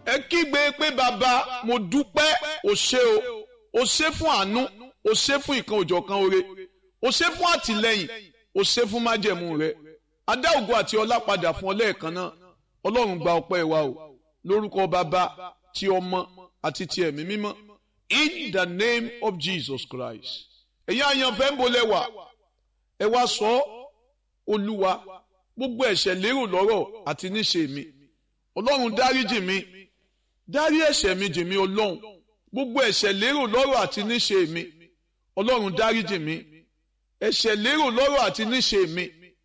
ẹ kígbe pé bàbá mo dúpẹ́ o ṣé o o ṣé fún àánú o ṣé fún ìkan òjọ̀kan oore o ṣé fún àtìlẹ́yìn o ṣé fún májẹ̀mú rẹ adá ògo àti ọlá padà fún ọ lẹ́ẹ̀kan náà ọlọ́run gba ọpẹ́ wa o lórúkọ bàbá ti ọmọ àti ti ẹ̀mí mímọ́ in the name of Jesus Christ ẹ̀yin àyànfẹ́ ń bolẹ̀ wá ẹ wá sọ olúwa gbogbo ẹ̀ṣẹ̀ lérò lọ́rọ̀ àti níṣe mi ọlọ́run dáríjì mi dárí ẹ̀ṣẹ̀ mi jì mí ọlọ́run gbogbo ẹ̀ṣẹ̀ lérò lọ́rọ̀ àti níṣe mi ọlọ́run dáríjì mi ẹ̀ṣẹ̀ lérò lọ́rọ̀ àti níṣe mi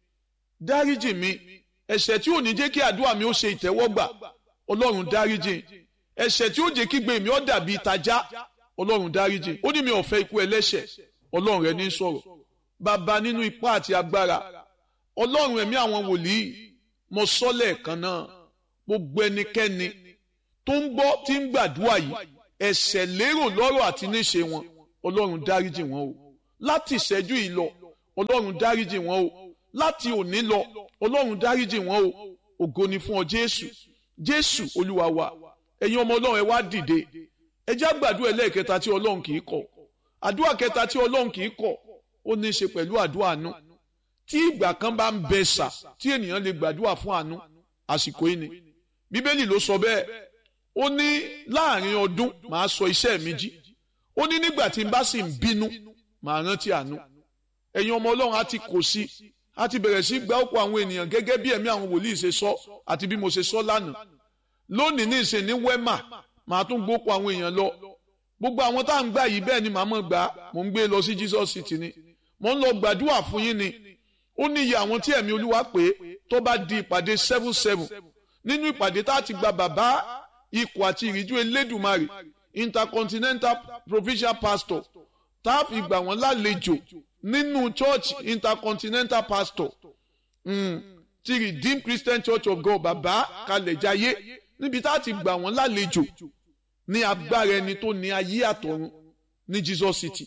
dáríjì mi ẹ̀ṣẹ̀ tí ò ní jẹ́ kí àdúrà mi ó ṣe ìtẹ́wọ́gbà ọlọ́run dáríjì ẹ̀ṣẹ̀ tí ó jẹ́ kí gbé mi ó dàbí ìtajà ọlọ́run dáríjì ó ní mi ò fẹ́ ikú ẹlẹ́ṣẹ̀ ọlọ́run rẹ ní sọ̀rọ̀ bàbá nínú ipá àti agbára ọlọ́run ẹ̀mí àwọn wòlíì mo sọ lẹ́ẹ̀kan náà gbogbo ẹnikẹ́ni tó ń gbọ́ tí ń gbàdúrà yìí ẹ̀ṣẹ̀ lérò lọ́rọ̀ àti níṣe wọn ọlọ́run dáríjì wọn o láti ìṣẹ́jú yìí lọ ọlọ́run dáríjì wọn o láti òní lọ ọlọ́run dáríjì wọn o ògo ni fún ọ jésù jésù olúwa wa ẹ̀yin ọmọ ọlọ́run ẹ wá dìde ẹ já gbàdúrà ẹlẹ́ẹ̀kẹta tí ọlọ́run kì í kọ̀ àdúrà kẹta tí ọlọ́run kì í kọ̀ ó ní í ṣe pẹ̀lú àdúrà àánú tí ìgbà kan bá ń bẹ sà tí ènìyàn lè gbàdúrà fún àánú àsìkò yìí ni bíbélì ló sọ bẹ́ẹ̀ ó ní láàrin ọdún màá sọ iṣẹ́ mi jí ó ní nígbà tí n bá sì ń bínú màá rántí àánú ẹ̀yin ọmọ ọlọ́run á ti kò sí á ti bẹ̀rẹ̀ sí gba ọ̀pọ̀ àwọn ènìyàn gẹ́gẹ́ bí ẹ̀mí àwọn wòlíì ṣe sọ àti bí mo ṣe sọ lánàá lónìí ní ìsìn ní wẹ́mà màá tún gbópo àwọn èèyàn lọ gbogbo àwọn tá à ń gbà yìí bẹ́ẹ̀ ni màá mọ̀ gbà mò ń gbé lọ sí Jesus City ni mò ń lọ gbàdúrà fún yín ni ó ní iye àwọn tí ẹ̀mí olúwa pé tó bá di ìpàdé seven seven nínú ìpàdé tá a ti gba bàbá ikọ̀ àti ìríjú elédùmarè intercontinental provincial pastor tá a fi gbà wọ́n lálejò nínú church intercontinental pastor mm, ti redeemed christian church of god bàbá kalẹ̀jáyé níbi tá a ti gbà wọ́n lálejò ní agbára ẹni tó ní ayé àtọ̀run ní jesus city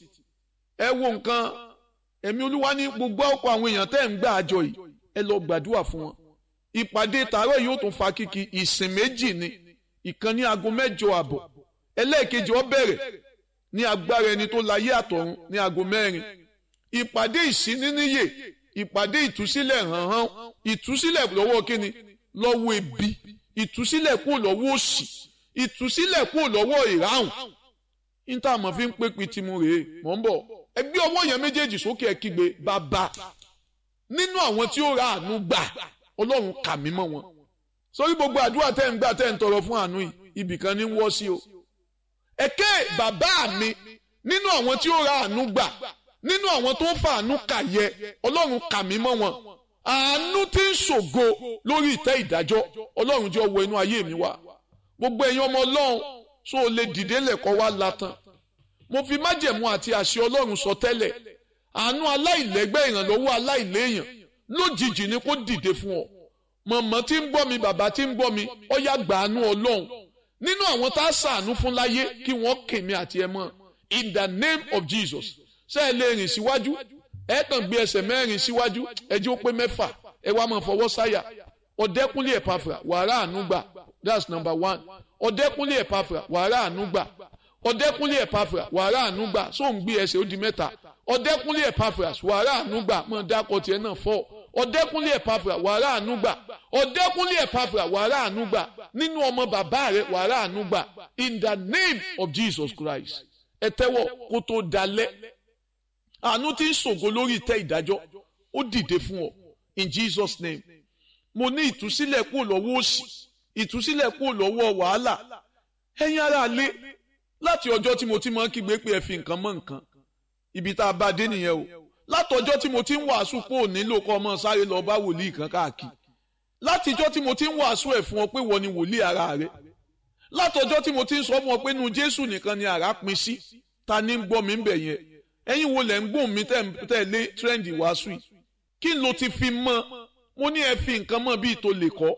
ẹ wo nǹkan ẹ̀mí olúwa ní gbogbo ọ̀pọ̀ àwọn èèyàn tẹ́ ń gbà àjọ yìí ẹ lọ gbàdúrà fún wọn ìpàdé tààrọ̀ yóò tún fa kíkì ìsìn méjì ni ìkan ní aago mẹ́jọ àbọ̀ ẹlẹ́ẹ̀kejì ó bẹ̀rẹ̀ ní agbára ẹni tó láyé àtọ̀run ní aago mẹ́rin ìpàdé ìsíníníyè ìpàdé ìtúsílẹ̀ hànhàn ìtúsílẹ̀ lọ́wọ́ kíni lọ́wọ́ ebi ìtúsílẹ̀ kúrò lọ́wọ́ òṣì ìtúsílẹ̀ kúrò lọ́wọ́ ìráhùn níta àmọ́ fi ń pé pitimu rèé mọ̀ ń bọ̀ ẹgbẹ́ ọwọ́ yẹn méjèèjì sókè ẹ kígbe bàbá nínú àwọn tí ó ra àánú gbà ọlọ́run kà mí mọ́ wọn sórí gbogbo àdúrà tẹ́ ń gbà tẹ́ ń tọrọ fún àánú yìí ibìkan ní wọ́ sí o ẹ̀kẹ́ bàbá mi nínú àwọn tí ó ra àánú gbà nínú àwọn tó ń fa àánú kà yẹ ọlọ́run kà mí mọ́ wọn àánú tí ń ṣògo lórí ìtẹ́ ìdájọ́ ọlọ́run jẹ́ ọwọ́ inú ayé mi wá gbogbo ẹ̀yin ọmọ ọlọ́run so lè dìde lẹ́kọ̀ọ́ wá latan mo fi májẹ̀mú àti àṣẹ ọlọ́run sọ tẹ́lẹ̀ àánú aláìlẹ́gbẹ́ ìrànlọ́wọ́ aláìléèyàn lójijì ni kó dìde fún ọ mọ̀mọ́ tí ń gbọ́ mi bàbá tí ń gbọ́ mi ó yá gbàánú ọlọ́run nínú àwọn tá a sàánú fún láyé kí wọ́n kèmí àti ẹ mọ́ in the name of Jesus ṣé ẹ lè rìn síwájú ẹ kàn gbé ẹsẹ̀ mẹ́rin síwájú ẹ jẹ́ ó pé mẹ́fà ẹ wá máa fọwọ́ sáyà ọ̀dẹ́kúnlé ẹ̀pàfà wàrà àánú gbà that's number one ọ̀dẹ́kúnlé ẹ̀pàfà wàrà àánú gbà ọ̀dẹ́kúnlé ẹ̀pàfà wàrà àánú gbà sóun gbé ẹsẹ̀ ó di mẹ́ta ọ̀dẹ́kúnlé ẹ̀pàfà wàrà àánú gbà mọ̀ dákọ̀ tiẹ̀ náà fọ́ ọ̀dẹ́kúnlé ẹ̀pàfà wàrà àánú gbà ọ̀dẹ́kúnlé ẹ̀pàfà wàrà àánú gbà nínú ọmọ bàbá rẹ̀ wàrà àánú gbà in the name of Jesus Christ ẹ tẹ́wọ́ kó tó dalẹ̀ àánú tí ń ṣògo lórí ìtẹ́ ìdájọ́ ó dìde fún ọ in Jesus name mo ní ìtúsílẹ̀ kúrò lọ́wọ́ òṣì ìtúsílẹ̀ kúrò lọ́wọ́ wàhálà ẹ̀yin ará lé láti ọjọ́ tí mo ti máa ń kígbe pé ẹ fi nǹkan mọ́ nǹkan ibi tá a bá dé nìyẹn o látọjọ́ tí mo ti ń wàásù pé ò nílò kọ́ ọmọ sáré lọ bá wòlíì kan káàkiri látijọ́ tí mo ti ń wàásù ẹ̀ fún ọ pé wọ́n ni wòlíì ara rẹ látọjọ́ tí mo ti ń sọ fún ọ pé nu Jésù nìkan ni àrá pin sí ta ni ń gbọ́ mi ń bẹ̀ yẹn ẹ̀yin wo lẹ̀ ń gbóhùn mi tẹ̀lé tírẹ́ǹdì wàásù yìí kí ló ti fi mọ́ mo ní ẹ fi nǹkan mọ́ bíi tó lè kọ́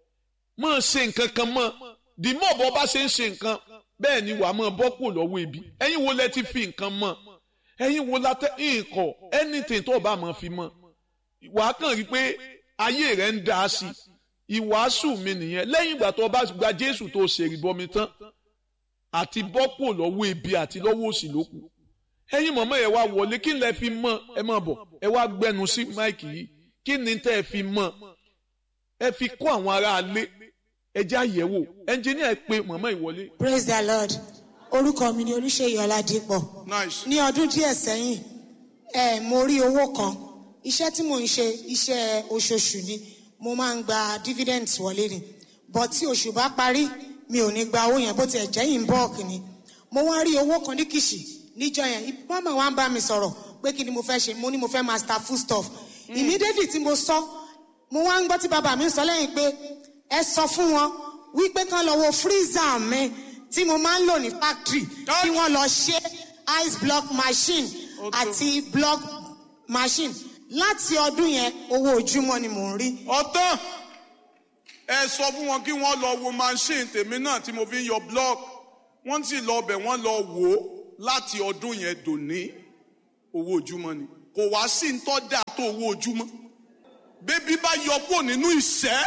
mọ́ ṣe nǹkan kan mọ́ dìmọ́ bọ́ bá ṣe ń ṣe nǹkan bẹ́ẹ̀ ni wàá mọ́ bọ́ kù lọ́wọ́ ibi ẹ̀yin wo lẹ ti fi nǹkan mọ́ ẹ̀yin wo la tẹ́ nǹkan anything tó o bá mọ̀ fi mọ́ wàá kàn rí pé ayé rẹ̀ ń dá sí ìwàásù mi nìyẹn lẹ́yìn ìgbà tó o bá gba jésù tó o ṣèrìbọmi tán àti bọ́pò lọ́wọ́ ebi àti lọ́wọ́ òsì ló kù ẹ̀yin mọ̀mọ́ ẹ wá wọlé kí lẹ fi mọ̀ ẹ má bọ̀ ẹ wá gbẹnu sí máìkì yìí kí ni tẹ́ ẹ fi mọ̀ ẹ fi kó àwọn aráalé ẹ jẹ́ àyẹ̀wò ẹnjìníà ẹ pé mọ̀mọ́ ìwọlé. praise the lord orúkọ mi ni olùṣèyí ọládìpọ̀ nice. ní ọdún díẹ̀ sẹ́yìn ẹ mo rí owó kan iṣẹ́ tí mò ń ṣe iṣẹ́ oṣooṣù ni mo máa ń gba dividends wọlé ni but tí oṣù bá parí mi ò ní gba owó yẹn bó tiẹ̀ jẹ́ in bulk ni mo wá rí owó kan ní kìṣì níjọ yẹn mama wa ń bá mi sọ̀rọ̀ pé kí ni mo fẹ́ ṣe mo ní mo fẹ́ master food stuff immediately tí mo sọ mo wá ń gbọ́ tí bàbá mi sọ lẹ́yìn pé ẹ sọ fún wọn wípé kán lọ wo freezer mi tí mo máa ń lò ní factory kí wọ́n lọ ṣe ice block machine àti block machine láti ọdún yẹn owó ojúmọ́ ni mò ń rí. ọtán ẹ sọ fún wọn kí wọn lọ wo machine tèmi náà tí mo fi ń yọ block wọn sì lọ ọbẹ wọn lọ wò ó láti ọdún yẹn dòní owó ojúmọ́ ni kò wá sí ń tọ́ dà tó owó ojúmọ́ bébí bá yọ kúrò nínú ìṣẹ́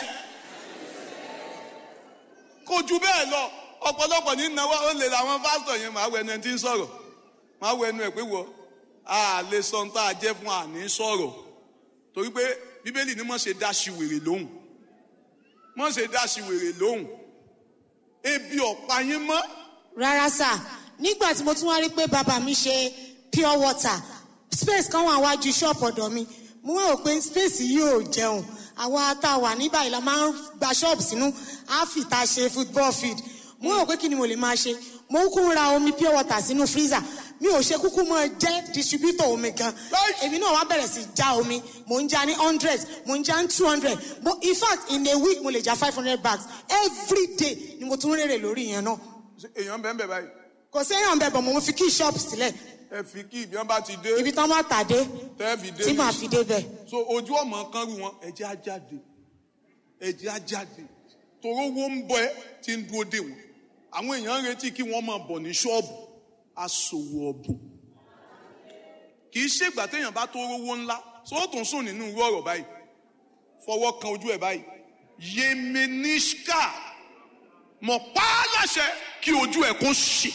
kò ju bẹ́ẹ̀ lọ ọ̀pọ̀lọpọ̀ ní náwó ó lè làwọn pásítọ̀ yẹn máa wọ ẹnu ẹ tí ń sọ̀rọ̀ máa wọ ẹnu ẹ pé wọ a lè sọ ń tá a jẹ́ fún àní sọ̀rọ̀ torí pé bíbélì ni mọ̀ ṣe dá sí wèrè lóhùn mọ̀ ṣe dá sí wèrè lóhùn ebi ọ̀pá yín mọ́ rárá sà nígbà tí mo tún wá rí pé bàbá mi ṣe pure water space kan wà wájú ṣọ́ọ̀pù ọ̀dọ̀ mi mo wá rò pé space yìí ò jẹun àwa tá a wà ní báyìí la máa ń gba ṣọ́ọ̀bù sínú áfìta ṣe football field mo wá rò pé kí ni mo lè máa ṣe mo kúkú ń ra omi pure water sínú freezer mi ò ṣe kúkú mọ jẹ́ distributor omi gan èmi náà wá bẹ̀rẹ̀ sí já omi mo ń já ní hundred mo ń já ní two hundred in fact in a week mo lè já five hundred bags every day ni mo tún rèrè lórí yẹn náà Ṣé èèyàn bẹ́ẹ̀ bẹ́ẹ̀ báyìí kò séèyàn bẹ̀ bọ̀ mo fi kí ṣọ́ọ̀bù sílẹ̀ ẹ fi kí ibi wọn bá ti dé ibi tán bá tàdé tẹ́ fi dé tí màá fi débẹ̀. so ojú ọmọ kan rú wọn ẹjẹ á jáde ẹjẹ á jáde toró wo ń bọ ẹ tí ń dúró dé wọn àwọn èèyàn ń retí kí wọn máa bọ ní ṣọ́ọ̀bù aṣòwò ọ̀bùn kì í ṣègbà téèyàn bá tó rówó ńlá so ó tún sùn nínú irú ọ̀rọ̀ báyìí fọwọ́ kan ojú ẹ̀ báyìí yemenishka mọ̀ pa á láṣẹ kí ojú ẹ̀ kó ṣì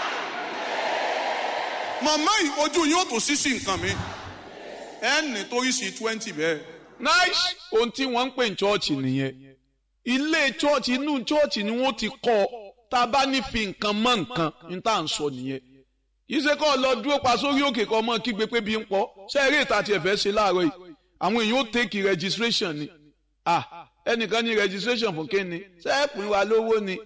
màmá yìí ojú yóò tó sí sí nǹkan mi ẹ ní torí sí twenty bẹ́ẹ̀. nice ohun tí wọ́n ń pè ní chọ́ọ̀chì nìyẹn ilé chọ́ọ̀chì inú chọ́ọ̀chì ni wọ́n ti kọ́ ọ tá a bá ní fi nǹkan mọ́ nǹkan ní tá à ń sọ nìyẹn yìí ṣe kọ́ ọ lọ dúró pa sórí òkè kan mọ́ kígbe pé bí ń pọ̀ ṣé eré ìta tiẹ̀ fẹ́ ṣe láàárọ̀ yìí àwọn èèyàn ó tẹ́kì registration ni ah ẹnìkan ní registration fún kíni ṣé ẹ pín wa lówó ni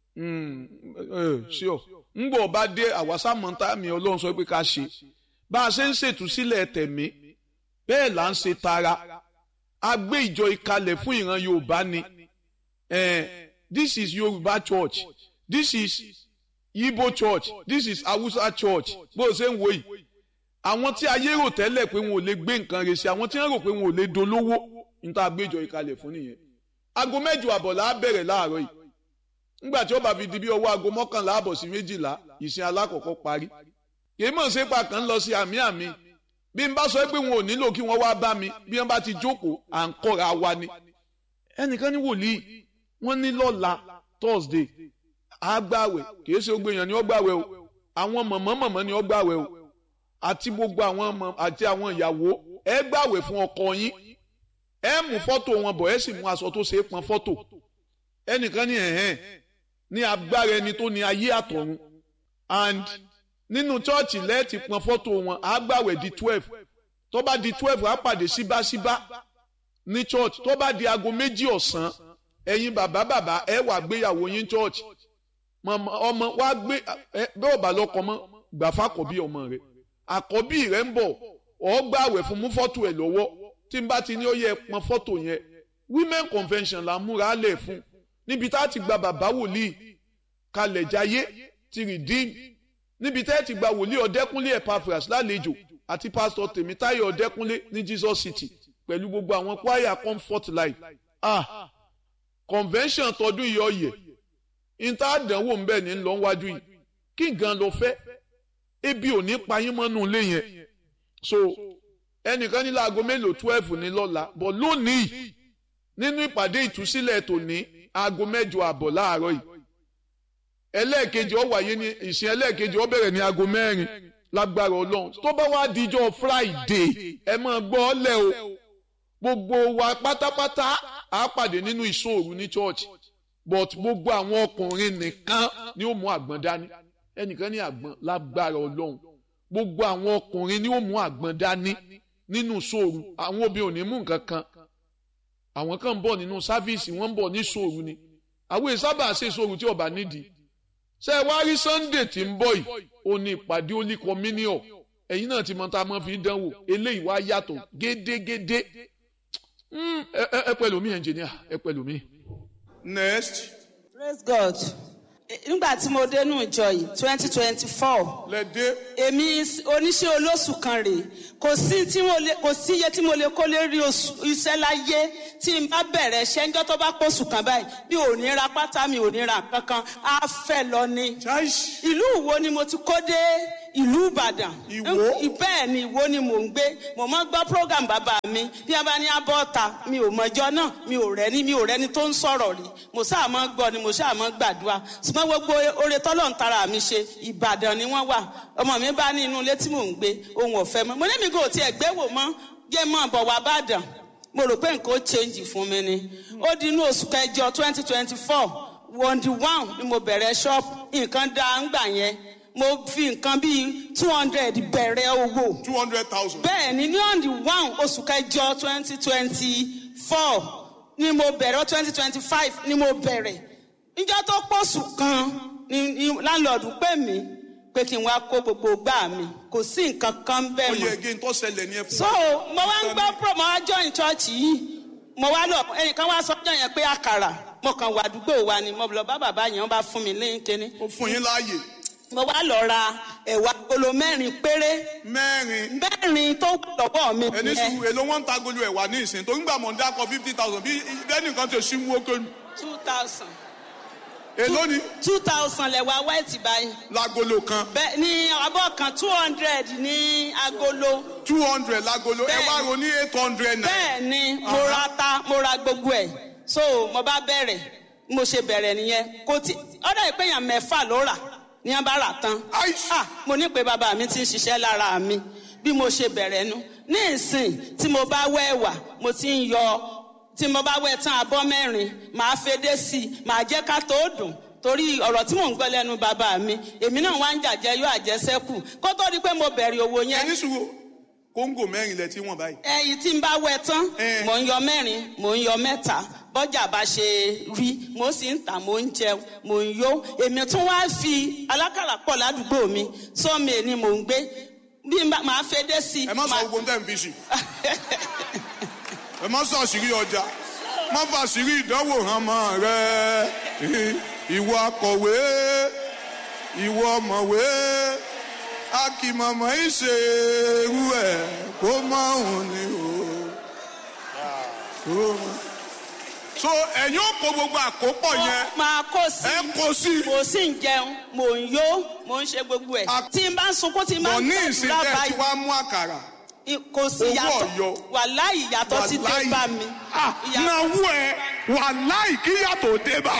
ṣíọ ńgbọ̀ bá dé àwásámọ́ntà mi ọlọ́run sọ pé ká ṣe bá a ṣe ń ṣètúsílẹ̀ tẹ̀mí bẹ́ẹ̀ là ń ṣe tara a gbé ìjọ ìkalẹ̀ fún ìran yorùbá ni eh, this is yorùbá church this is igbo church this is hausa church bó o ṣe ń wo yìí àwọn tí ayé rò tẹ́lẹ̀ pé wọn ò lè gbé nǹkan rẹ̀ sí àwọn tí wọ́n rò pé wọn ò lè dolówó níta gbé ìjọ ìkalẹ̀ fún nìyẹn aago mẹ́jọ àbọ̀ là á bẹ̀rẹ̀ láàárọ̀ yìí nígbà tí ó bá fi di bí ọwọ́ aago mọ́kànlá àbọ̀ sí méjìlá ìsìn alákọ̀ọ́kọ́ parí kì í mọ̀ ṣe pa kàn lọ sí àmì àmì bí n bá sọ pé wọn ò nílò kí wọ́n wá bá mi bí wọ́n bá ti jókòó à ń kọ́ra wa ni ẹnìkan ní wòlíì wọ́n ní lọ́la thursday àgbàwẹ̀ kì í ṣe gbogbo èèyàn ni ó gbàwẹ̀ o àwọn mọ̀mọ́ mọ̀mọ́ ni ó gbàwẹ̀ o àti gbogbo àwọn ọmọ àti àwọn ìyàwó ẹ gbàwẹ̀ fún ọkọ yín ẹ mú fọ́tò wọn bọ̀ ẹ sì mú aṣọ tó ṣe é pọn fọ́tò ẹnìkan ní ẹ̀hẹ́n ní agbára ẹni tó ní ayé àtọ̀run and nínú chọ́ọ̀chì lẹ́ẹ̀tì pọn fọ́tò wọn á gbàwẹ̀ di twelve tó bá di twelve á pàdé síbáṣíbá ní church tó bá di aago méjì ọ̀sán ẹ̀yin bàbá bàbá ẹ wà gbéyàwó yín church ọmọ wa gbé bẹ́ẹ̀ ò bá lọ́kọ mọ́ gbàfà àkọ́bí ọmọ rẹ̀ àkọ́bí rẹ̀ ń bọ̀ ọ́ gbàwẹ̀ fún mú fọ́tò ẹ̀ lọ́wọ́ tí n bá ti ní ó yẹ pọn fọ́tò yẹn women convention la múra lẹ̀ fún níbi tá a ti gba bàbá wòlíì kalẹ̀ jayé ti redeem níbi tá a ti gba wòlíì ọ̀dẹ́kúnlé epaphras lálejò àti pásítọ̀ tèmítáyọ̀ ọ̀dẹ́kúnlé ní jesus city pẹ̀lú gbogbo àwọn choir comfort life ah convention tọdún yìí ọ̀yẹ̀ níta àdánwò ń bẹ̀ ní lọ wájú yìí kí gan lọ fẹ́ ebi ò ní payín mọ́nú ilé yẹn so ẹnìkan ní láago mélòó twelve ní lọ́la but lónìí nínú ìpàdé ìtúsílẹ̀ tòní aago mẹ́jọ àbọ̀ láàárọ̀ yìí ẹlẹ́ẹ̀kejì ó wáyé ní ìsìn ẹlẹ́ẹ̀kejì ó bẹ̀rẹ̀ ní aago mẹ́rin lágbára ọlọ́run tó bá wá dijọ́ friday ẹ máa gbọ́ ọ lẹ́ o gbogbo wa pátápátá á pàdé nínú ìṣòro ní church but gbogbo àwọn ọkùnrin nìkan ni ó mú àgbọn dání ẹnìkan ní àgbọn lágbára ọlọ́run gbogbo àwọn ọkùnrin ni ó mú àgbọn dání nínú ìṣòro àwọn obìnrin ò ní mú nǹkan kan àwọn kan ń bọ̀ nínú sáfíìsì wọ́n ń bọ̀ ní ìṣòro ni àwọn ìsábà ṣe ìṣòro tí ọba nídìí ṣe é wá rí sunday tí ń bọ̀ yìí ó ní ìpàdé holy communion ẹ̀yin náà ti mọ tá a mọ̀ fi dánwò eléyìí wá yàtọ̀ gédégédé ẹ pẹ̀lú mi engineer ẹ pẹ̀lú mi. next praise god nígbà tí mo dénú ìjọ yìí twenty twenty four lẹ́dẹ́ èmi oníṣẹ́ olóṣù kan rèé kò sí tí mo lè kò sí iye tí mo lè kó lè rí oṣù iṣẹ́ láyé tí n bá bẹ̀rẹ̀ iṣẹ́ ńjọ́ tó bá pọ̀ṣù kan báyìí mi ò ní ra pátá mi ò ní ra kankan á fẹ́ lọ ni. chaish ìlú Ìwó ni mo ti kó dé ìlú Ìbàdàn. Ìwó? bẹ́ẹ̀ ni Ìwó ni mò ń gbé mo máa ń gbọ́ program bàbá mi bí a bá ní abọ́ta mi ò mọ̀jọ́ náà mi ò rẹ́ni mi ò rẹ́ni tó ń sọ̀rọ̀ rí mo sáà máa ń gbọ́ ni mo sáà máa ń gbàdúrà ṣùgbọ́n gbogbo oore tọ́lọ̀ ń tara mi ṣe Ìbàdàn ni wọ́n wà ọmọ mi bá ní inú ilé tí mò ń gbé ohun ọ̀fẹ́ mọ́ mo ní mi kò tiẹ̀ gbé wò mọ́ jẹ́ mọ́ bọ̀ wá bàdàn mo rò pé nǹkan ó change fún mi ni ó di inú oṣù kẹjọ twenty twenty four wọ́ndì one ni mo bẹ̀rẹ̀ ṣọ́ọ̀bù nǹkan dá ń gbà yẹn mo fi nǹkan bíi two hundred bẹ̀rẹ̀ owó two hundred thousand. bẹ́ẹ̀ ni ní on the one oṣù kẹjọ twenty twenty four ni mo bẹ̀rẹ̀ twenty twenty five ni mo bẹ̀rẹ̀ níjọ́ tó pọ̀ṣù kan ni ni láńlọ́ọ̀dù pè mí pé kí n wá kó gbogbo gbà mí kò sí nǹkan kan bẹ́ẹ̀ ó mọ́ yẹ kí n tó ṣẹlẹ̀ ní ẹ fún so mo wá ń gbọ́ pro mo wá join church yìí mo wá lọ ẹnìkan wá sọ́jọ́ yẹn pé àkàrà mo kàn wà àdúgbò wa ni mo lọ bá bàbá yẹn wọ́n bá fún mi lẹ́yìn kínní ó fún yín láàyè mo wá lọ ra ẹ̀wà agolo mẹ́rin péré mẹ́rin mẹ́rin tó wà lọ́wọ́ mi ẹni nìyẹn. sùúrù èlò wọn ń ta golu ẹ̀wà ní ìsìn tó ń gbà mọ̀ ń dákọ̀ fifty thousand bí bẹ́ẹ̀ nìkan ti ṣí wó kélu two thousand èlò ni two thousand lẹ̀wà white báyìí lagolo kan bẹ́ẹ̀ ni abọ́ kan two hundred ní agolo two hundred lagolo ẹ Bẹ́ẹ̀. wá ro ní eight hundred naira bẹ́ẹ̀ ni mo ra ta mo ra gbogbo ẹ̀ so mo bá bẹ̀rẹ̀ mo ṣe bẹ̀rẹ̀ nìyẹn kò tí ọ̀dọ̀ ìpéyàn mẹ́fà ló rà ní wọ́n bá rà tán Aish. ah mo ní pé bàbá mi ti ń ṣiṣẹ́ lára mi bí mo ṣe bẹ̀rẹ̀ nu ní ìsìn tí mo bá wẹ̀ wà mo ti ń yọ tí mo bá wẹ̀ tán abọ́ mẹ́rin màá fedé sí i màá jẹ́ ká tó dùn torí ọ̀rọ̀ tí mò ń gbọ́ lẹ́nu bàbá mi èmi náà wá ń jàjẹ́ yóò àjẹsẹ́kù kó tó di pé mo bẹ̀rẹ̀ owó yẹn ẹni sùúrù kóńgò mẹ́rin lẹ tí wọ́n báyìí ẹyìn tí n bá wẹ̀ tán Eh. mò ń yọ mẹ́rin mò ń yọ mẹ́ta bọ́jà bá ṣe rí mo sì ń tà mò ń jẹun mò ń yó èmi tún wá fi alákàrà pọ̀ ládùúgbò mi sọ́mi ni mò ń gbé bí n bá máa fẹ́ dé sí i. ẹ má sọ máa- gbogbo tẹ́ ń fi sí ẹ má sọ àṣírí ọjà má fa àṣírí ìdánwò hàn mọ́ rẹ ìwọ akọ̀wé ìwọ ọ̀mọ̀wé akìmọ̀mọ̀ ìṣerú ẹ̀ kó mọ̀ òun ni o. Kó mọ̀. so ẹ̀yin ò kó gbogbo àkópọ̀ yẹn máa kó sí ẹ kó sí mo sì ń jẹun mò ń yó mò ń ṣe gbogbo ẹ̀ A- tí n bá ń sunkún tí n bá bọ̀ ń ní ìsìn gbàdúrà tẹ́ ẹ ti báyìí wá mú àkàrà kò sí owó yàtọ̀ ọ̀yọ́. wàláì ìyàtọ̀ ti dé Wàláì. bá mi. Ah, Ìyàtọ̀- náwó ẹ wàláì kí yàtọ̀ dé bá.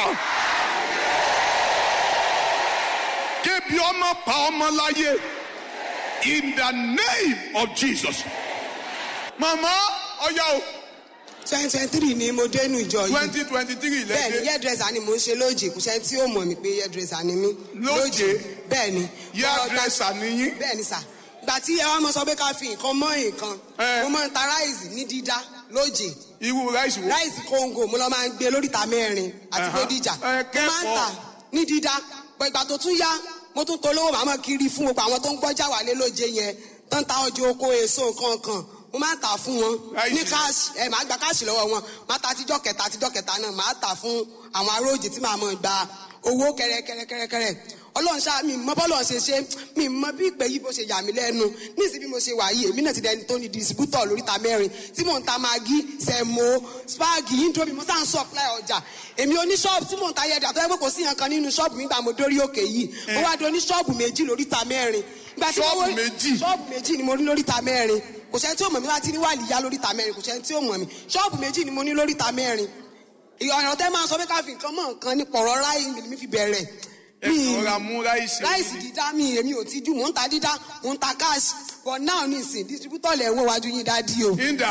kébi ọmọ pa ọmọ láyé in the name of jesus. màmá ọyá o twenty twenty three ni mo dénú ìjọ yìí twenty twenty three bẹ́ẹ̀ ni lẹ́dẹ̀ hairdresser ni mò ń ṣe lóòjì kò sẹ́ni tí ó mọ̀ mí pé hairdresser ni mí Lóòjé? bẹ́ẹ̀ ni hairdresser nìyí. bẹ́ẹ̀ ni sà gbà tí ẹ wá mọ sọ pé ká fi nǹkan mọ́ nǹkan Eh. mo máa ń ta ráìsì ní dídá lóòjì irú ráìsì wo. ráìsì kóńgò mo lọ máa ń gbé lóríta mẹ́rin àti Ẹ̀hán. bódìjà Ẹ mo máa ń kẹ́kọ̀ọ́. tà ní dídá bọ̀ ìgbà tó tún yá mo tún polówó màmá kiri fún gbogbo àwọn tó ń gbọ́jà wálé lóje yẹn tó ń ta ọjọ́ oko èso nǹkan kan mo máa ń tà fún wọn Ráìsì. ní káàsì ẹ màá gba káàsì lọ́wọ́ wọn màá ta àtijọ́ kẹta àtijọ́ kẹta náà màá tà fún àwọn aróòjì tí màá mọ̀ gba owó kẹrẹkẹrẹkẹrẹ ọlọ́run ṣá mi mọ bọ́lọ̀ ṣe ṣe mi mọ bí ìpè yìí bó ṣe yà mí lẹ́nu níìsín bí mo ṣe wà yìí èmi náà ti dẹni tó ní distributor lóríta mẹ́rin tí mò ń ta magi sẹ̀mó spagi indomie mo sá ń supply ọjà èmi oní ṣọ́ọ̀bù tí mò ń ta yẹ̀dà tó yẹ pé kò sí nǹkan nínú ṣọ́ọ̀bù mi gbà mo dórí òkè yìí mo wá di oní ṣọ́ọ̀bù méjì lóríta mẹ́rin Ìgbà tí mo Ṣọ́ọ̀bù wó- méjì? ṣọ́ọ̀bù méjì ni mo rí lóríta mẹ́rin kò sẹ́ni tí ó mọ̀ mí láti rí wà níyà lóríta mẹ́rin kò sẹ́ni tí ó mọ̀ mí ṣọ́ọ̀bù méjì ni mo ní lóríta mẹ́rin ìyọ̀nà tẹ́ máa sọ pé ká fi nǹkan mọ̀ nǹkan ní pọ̀rọ̀ ráì mi fi bẹ̀rẹ̀ ẹ kọ́ra mú ráìsì ráìsì dídá mi èmi ò ti jù mò ń ta dídá mò ń ta cash but now nísìn distributor lẹ̀ ń wọ wájú yín dádì o ìdá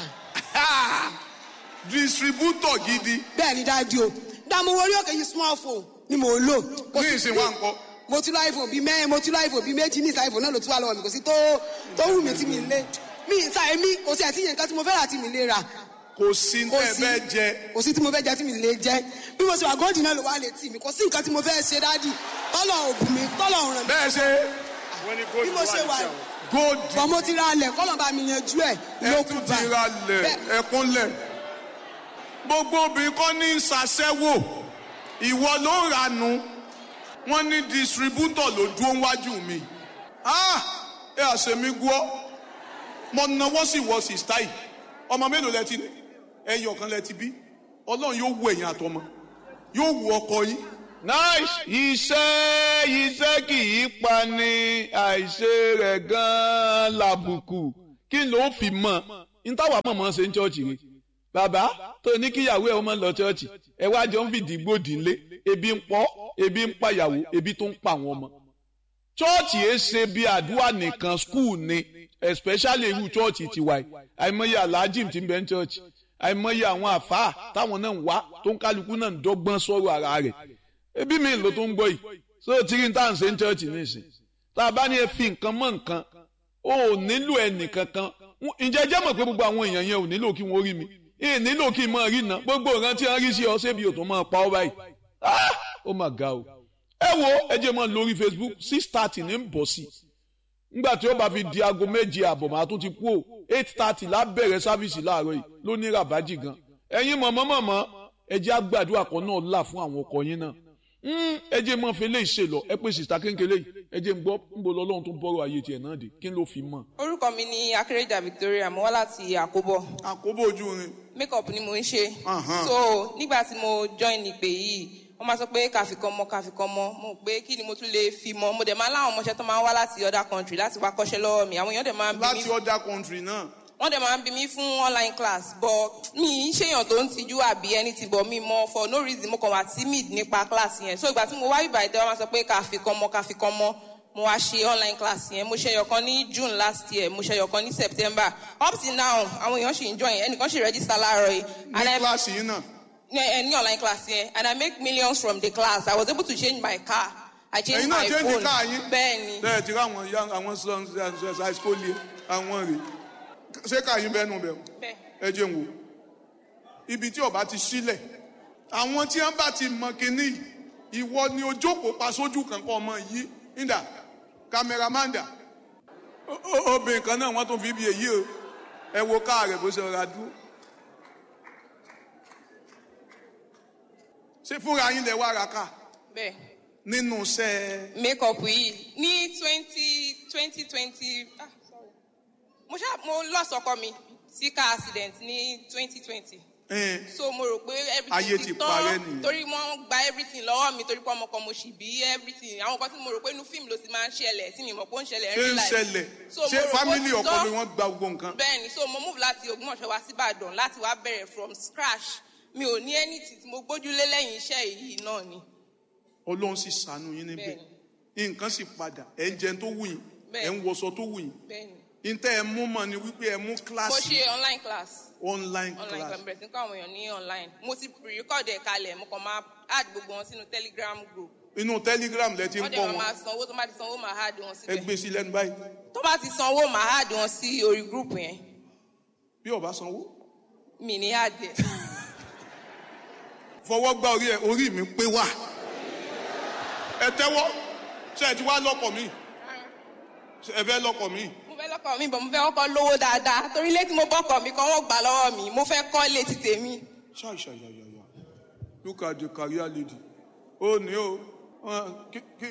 distributor gidi bẹ́ẹ̀ ni dádì o dààmú orí òkè yìí small phone ni mò ń lò. Mo ní ti ìsìn gbé- wa nǹkan mo ti lọ iphone bíi mẹ́rin mo ti lọ iphone bíi méjì ní ìsà iphone náà ló ti wà lọ́wọ́ mi kò sí tó tó wù mí tí mi lé mi ìta èmi kò sí àti yẹn nǹkan tí mo fẹ́ rà tí mi lè rà kò sí kò tẹ́ sí bẹ́ẹ̀ jẹ kò sí tí mo fẹ́ jẹ tí mi lè jẹ bí mo ṣe wà góòdì náà ló wà létí mi kò sí nǹkan tí mo fẹ́ ṣe dádì tọ́lọ̀ òbí mi tọ́lọ̀ ràn mí bẹ́ẹ̀ ṣe bí mo ṣe wà gold bọ̀ mo ti ra alẹ̀ kọ́lọ̀ bá mi yanjú ẹ̀ ẹ lókù tún bá ti ra lẹ̀ Bẹ́ẹ̀. ẹkúnlẹ̀ gbogbo obìnrin kọ́ ní ṣàṣẹ́wò ìwọ ló ń ranú wọ́n ní distributor ló dúró wájú mi ah ẹ àṣemí gbọ́ mo náwó sí wọ sí style ọmọ mélòó lẹ ti ní ẹyọ kan lẹ ti bí ọlọ́run yóò wù ẹ̀yìn àtọmọ yóò wù ọkọ yín nice iṣẹ́ iṣẹ́ kì í pa ni àìṣe rẹ̀ gan-an làbùkù kí ló fi mọ̀ n táwa mọ̀ mọ́ ṣe ń ṣọ́ọ̀ṣì rẹ̀ bàbá tó ní kíyàwó ẹ̀ ọmọ lọ ṣọ́ọ̀ṣì ẹ wá jọ ń fìdí gbòdì ńlé ebi ń pọ̀ ebi ń pàyàwó ebi tó ń pa àwọn ọmọ chọ́ọ̀chì ẹ ṣe bí àdúrà nìkan skul ni especially irú chọ́ọ̀chì tiwa yìí àìmọye aláàjì tí ń bẹ ń chọ́ọ̀chì àìmọye àwọn àfáà táwọn náà ń wá tó ń kálukú náà ń dọ́gbọ́n sọ̀rọ̀ ara rẹ̀ ebi mi ló tó ń gbọ́ yìí so tírí tá à ń ṣe ń chọ́ọ̀chì nísìn tá a bá ní ẹ fi nǹkan mọ́ nǹkan ó nílò ẹnì kankan ǹjẹ́ jẹ́ mọ̀ pé gbogbo àwọn èèyàn yẹn ò nílò kí wọ́n rí mi ẹ nílò kí n máa rí iná gbogbo nǹkan tí wọ́n rí sí ọ ṣébi ò tó máa pa ọ́ báyìí ah ó mà ga o ẹ wo ẹ jẹ́ mọ́ lórí Facebook six thirty ní ń bọ̀ sí i nígbà tí ó bá fi di aago méje àbọ̀ màá tún ti kú o eight thirty lábẹ̀rẹ̀ sáfíìsì láàárọ̀ yìí ló ní ràbájì gan ẹ̀yin mọ̀mọ́ mọ̀mọ́ ẹ jẹ́ àgbàdua kan náà là fún àwọn ọkọ yín náà ẹ jẹ́ mọ́ fi lè ṣe lọ ẹ pé sìta kéńkéré yìí ẹ jẹ́ ń gbọ́ ń bọ̀ lọ́lọ́run tó bọ́rọ̀ ayé tiẹ̀ náà dé kí ló fi mọ̀. orúkọ mi ni akérèjà victoria mo wá láti àkóbọ àkóbò ojú rin makeup ni mo ń ṣe Ahan. so nígbà tí mo join ìpè yìí wọ́n máa sọ pé kàfikàn mọ́ kàfikàn mọ́ mo pé kí ni mo tún lè fi mọ́ mo dẹ̀ máa láwọn ọmọọṣẹ́ tó máa ń wá láti other country láti wá kọ́ṣẹ́ lọ́wọ́ mi àwọn èèyàn dẹ̀ máa ń bí mi láti other country náà wọ́n dẹ̀ máa ń bí mi fún online class but mi ń ṣèyàn tó ń tijú àbí anything but mi mọ for no reason mo kàn wá timid nípa class yẹn so ìgbà tí mo wá bíbá ìtẹ́wọ́ máa sọ pé kàfikàn mọ́ kàfikàn mọ́ mo wá ṣe online class yẹn mo ṣe ẹyọkan ní june last year mo ṣe ẹyọkan ní september up till now àwọn èèyàn ṣì ń join ẹnìkan ṣì register láàárọ̀ yìí and ní I kíláàsì yìí náà ní ẹ ní online class yẹn and I make millions from the class I was able to change my car I changed ẹ̀yin náà my change phone car yín bẹ́ẹ̀ ni bẹ́ẹ̀ ti rí àwọn ya àwọn high school yẹn àwọn rè ṣé ká yín bẹ́ẹ̀ nù bẹ́ẹ̀ bẹ́ẹ̀ ẹ jẹ́ n wò ibi tí ọba ti sílẹ̀ àwọn tí wọ́n bá ti mọ kínní yìí, ìwọ ni ojókòó pa sójú kankan ọmọ yìí nídà kámẹ́rámàndà O- o- obìnrin kan náà wọ́n tún fi bí èyí o ẹ wo káà rẹ̀ bó ṣe rọra dúró ṣé fúnra yín lẹ wá ra káà bẹ́ẹ̀. nínú iṣẹ́ makeup yìí ní twenty twenty twenty ah sorry mo ṣá mo lost ọkọ mi sí car accident ní twenty twenty ẹ̀ so mo rò pé Ayé everything ti ti parẹ́ tán nìyẹn. torí wọ́n gba everything lọ́wọ́ mi torí pé ọmọ kan mo sì bí everything àwọn kan tí mo rò pé inú fíìmù ló ti máa ń ṣẹlẹ̀ tí mi mọ̀ pé ó ń ṣẹlẹ̀ ṣé real ń life. ṣẹlẹ̀ So, mo ṣé rò pé ó fámìlì ti ọkọ tán. mi wọ́n gba gbogbo nǹkan bẹ́ẹ̀ ni so mo move láti Ògbómọ̀ṣọ́ wá sí Ìbàdàn láti wá bẹ̀rẹ̀ from scratch mi ò ní anything tí mo gbójúlé lẹ́yìn iṣẹ́ yìí náà ni ọlọ́run sì ṣàánú yín níbẹ̀ Bẹ́ẹ̀ni. nǹkan sì padà ẹ̀ ń jẹun tó wù yín Bẹ́ẹ̀ni. ẹ̀ ń wọṣọ tó wù yín bẹ́ẹ̀ ni ntẹ́ ẹ mú mọ́ ni wípé ẹ mú mo kíláàsì ṣe online class online online class class bẹ̀rẹ̀ sí kọ́ àwọn èèyàn ní online mo ti pre-record ẹ̀ kalẹ̀ mo kàn máa add gbogbo wọn sínú telegram group inú telegram lẹ ti ń wọ́n kọ́ dẹ̀ máa wọn máa sanwó tó bá ti sanwó máa add wọn ẹ síbẹ̀ gbé sí lẹ́nu báyìí tó bá ti sanwó máa add wọn sí orí group yẹn bí ọba sanwó mi ní add ẹ̀ fọwọ́ gbá orí ẹ orí mi pé wà ẹ tẹ́wọ́ ṣe ẹ ti wá lọ́kọ̀ mi Ṣé ẹ fẹ́ lọ́kọ̀ mi mo fẹ́ lọ́kọ̀ mi bọ̀ mo fẹ́ kọ́kọ́ lówó dáadáa torí ilé tí mo bọ́kọ̀ mi kan wọ́n gbà lọ́wọ́ mi mo fẹ́ kọ́ ilé ti tèmi ṣàṣàyàyàyà look at the career lady ó ní o wọn kí kí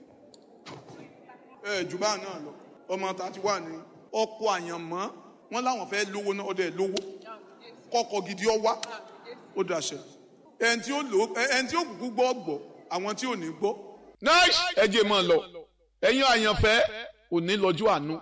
ẹ jù bá náà lọ ọmọ tàti wà ní ọkọ àyànmọ́ wọn láwọn fẹ́ lówó náà ọdẹ lówó kọkọ gidi ọ wá ó dàṣẹ ẹni tí ó lò ẹni tí ó kúkú gbọ́ gbọ́ àwọn tí ò ní gbọ́ nice ẹ jẹ́ mọ́ ọ lọ ẹ̀yin àyànfẹ́ òní lọ́jọ́ àánú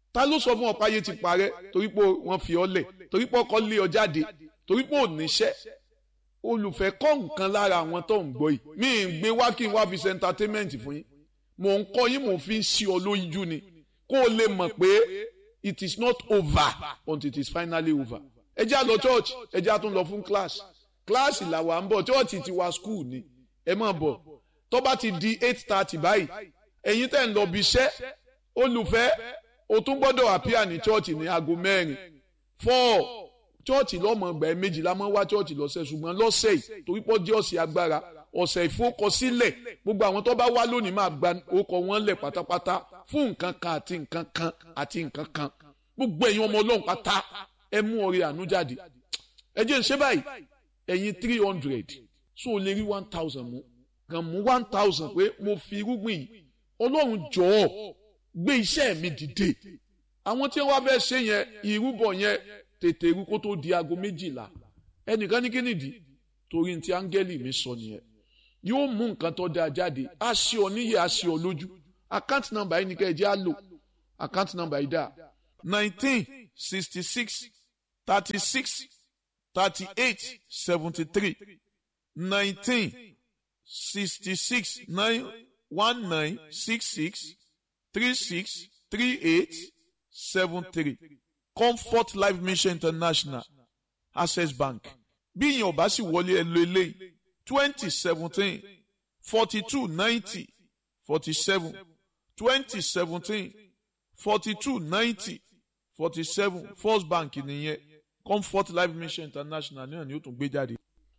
ta ló sọ fún ọ páyé ti parẹ́ torí pé wọ́n fi ọ lẹ̀ torí pé ọkọ lé ọ jáde torí pé ò níṣẹ́ olùfẹ́ kọ́ nǹkan lára àwọn tó ń gbọ́ yìí mi ì gbé wá kí n wá fi ṣe entertainment fún yín mò ń kọ́ yín mò ń fi ń ṣí ọ lójú ni kó o lè mọ̀ pé it is not over until it is finally over ẹ jẹ́ á lọ church ẹ jẹ́ á tún lọ fún class class làwa ń bọ̀ church ti wa school ni ẹ máa bọ̀ tó bá ti di eight thirty báyìí ẹ̀yin tẹ̀ ń lọ bí iṣẹ́ olùfẹ́ o tún gbọ́dọ̀ àpíà ní church ní aago mẹ́rin four church lọ́mọ ọgbà ẹ̀ méjìlá máa ń wá church lọ́sẹ̀ ṣùgbọ́n lọ́sẹ̀ yìí torí pọ́ jẹ́ ọ̀sẹ̀ agbára ọ̀sẹ̀ ìfowókọsílẹ̀ gbogbo àwọn tó bá wá lónìí máa gba orúkọ wọn lẹ̀ pátápátá fún nǹkan kan àti nǹkan kan àti nǹkan kan gbogbo ẹ̀yin ọmọ ọlọ́run pátá ẹ mú ọrẹ àánú jáde ẹ jẹ́ ń ṣe báyìí ẹ̀yin three hundred so o lè rí one thousand mú kàn mú one thousand pé mo fi irúgbìn yìí ọlọ́run jọ̀ọ́ gbé iṣẹ́ mi dìde àwọn tí wọ́n fẹ́ ṣe yẹn ìrúbọ yẹn tètè rú kó tó di aago méjìlá ẹnìkan ní kí nìdí torí ti áńgẹ́lì mi sọ nìyẹn yóò mú nǹkan tó dáa jáde á ṣe ọ níyẹ á ṣe ọ lójú account number yìí ni ká ẹ jẹ́ á lò account number yìí dà nineteen sixty six thirty six thirty eight seventy three nineteen sixty six nine one nine six six three six three eight seven three comfort life mission international access bank bí ìyẹn ò bá sì wọlé ẹ lo eléyìí twenty seventeen forty two ninety forty seven twenty seventeen forty two ninety forty seven first bank nìyẹn comfort life mission international náà ni ó tún gbé jáde.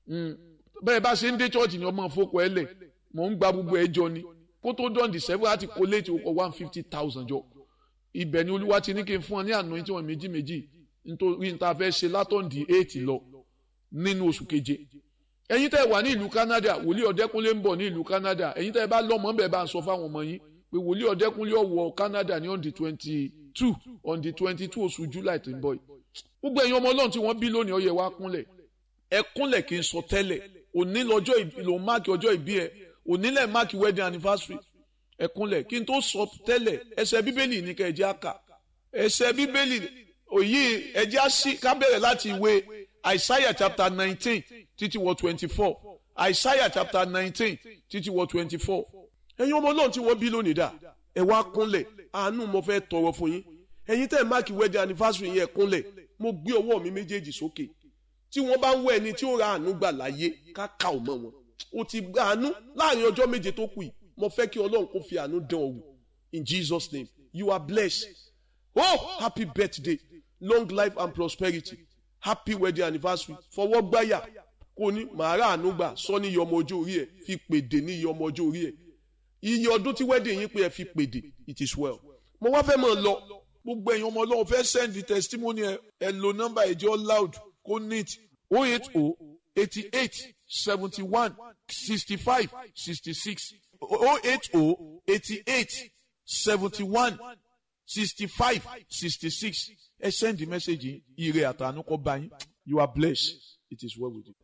bẹ́ẹ̀ bá ṣe ń dé church ni ọmọ fokò ẹ lẹ̀ mò ń gba gbogbo ẹjọ́ ni kó tó dán december láti kó léètì okò one fifty thousand jọ ibẹ̀ ni olúwa ti ní kí n fún ọ ní àná tí wọ́n méjì méjì nítorí níta fẹ́ ṣe látọ̀ǹdì eight lọ nínú oṣù keje ẹ̀yin tẹ́ wà ní ìlú Canada wòlíì ọ̀dẹ́kúnlé ń bọ̀ ní ìlú Canada ẹ̀yin tẹ́ bá lọ́mọ bẹ́ẹ̀ bá ń sọ fáwọn ọmọ yín pé wòlíì ọ̀dẹ́kúnlé ọ̀wọ̀ Canada ní on the twenty two on the twenty two oṣù July tó ń bọ̀ yìí gbogbo ẹ̀yin ọmọ ọlọ́run tí wọ́n bí lónìí ó yẹ wá kúnlẹ̀ ẹ kúnlẹ̀ kí n sọ tẹ́lẹ̀ òní lọ́jọ́ ìbí lòun máàkì ọjọ́ ìbí ẹ òní lẹ̀ máàkì wedding anniversary ẹ kúnlẹ̀ kí n tó sọ tẹ́lẹ̀ ẹsẹ̀ bíbélì ní ká ẹ jẹ́ àkà ẹsẹ̀ bíbélì òyì ẹ jẹ́ àṣì ká bẹ̀rẹ̀ láti ìwé Isaiah chapter nineteen títí wọ twenty four Isaiah chapter nineteen títí wọ twenty four ẹ̀yin ọmọ ọlọ́run tí wọ́n bí lónìí dà ẹ wá kúnlẹ̀ àánú mo fẹ́ tọrọ fún yín ẹ̀yin tẹ́ ẹ̀ máàkì wedding anniversary yẹn kúnlẹ̀ mo gbé ọwọ́ mi méjèèjì sókè tí wọ́n bá ń wọ ẹni tí ó ra àánú gbà láyé ká kà ọ́ mọ́ wọn o ti gba àánú láàrin ọjọ́ méje tó kù yìí mo fẹ́ kí ọlọ́run kó fi àánú dán ọ wò in Jesus name you are blessed oh happy birthday long life and prosperity happy wedding anniversary fọwọ́ gbáyà kò ní màá rà àánú gbà sọ ní iye ọmọ ọjọ́ orí ẹ̀ fi pèdè ní iye ọmọ ọjọ́ orí ẹ̀ iye ọdún tí wedding yín pé ẹ fi pèdè it is well mo wá fẹ́ mọ̀ lọ gbogbo ẹ̀yin ọmọ ọlọ́run fẹ́ send the testimony ẹ ẹ lo nọ́mbà ẹ̀jẹ̀ loud kó neat oh eight oh eighty eight seventy one sixty five sixty six oh eight oh eighty eight seventy one sixty five sixty six ẹ send the message yìí ire àtànú kó bá yín you are blessed it is well with you.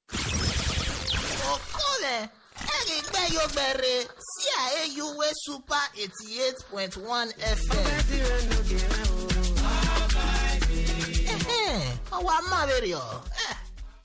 okole erigbe yogbere sí àyèyúwé super eighty eight point one fm. ọwọ́ amáwèrè ọ̀